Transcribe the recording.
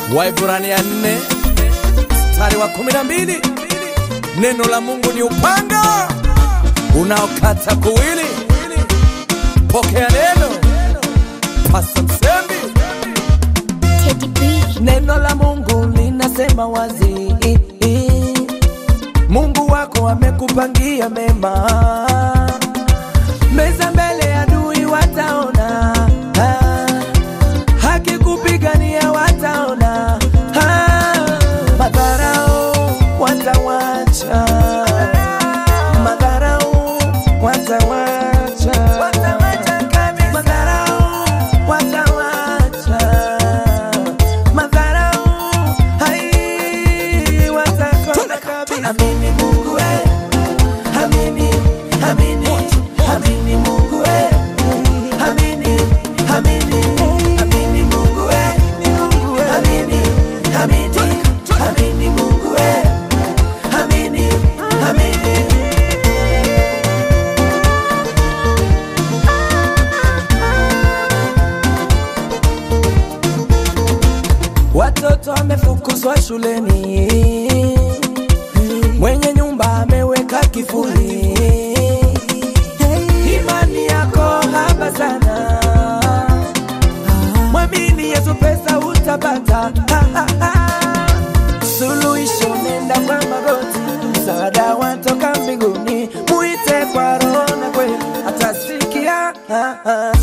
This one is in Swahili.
Waibrania nne mstari wa kumi na mbili neno la Mungu ni upanga unaokata kuwili. Pokea neno, Pasta Msembi. Teddy B. Neno la Mungu linasema wazi, Mungu wako amekupangia mema, meza mbele ya adui wataona, haki kupigania wataona, madharau watawacha, madharau watawacha, madharau watawacha, madharau hai watakonda kabisa. Amini Mungu we, amini, amini, amini Mungu we, amini, amini, amini Mungu we, amini, amini, amini Mungu we, amini, amini. Watoto wamefukuzwa shuleni, mwenye nyumba ameweka kifuli. Imani yako haba sana, mwamini Yesu, pesa utapata. Ha, ha, ha. Suluhisho nenda kwa magoti, msaada watoka mbinguni, muite kwa roho na kweli atasikia. Ha, ha.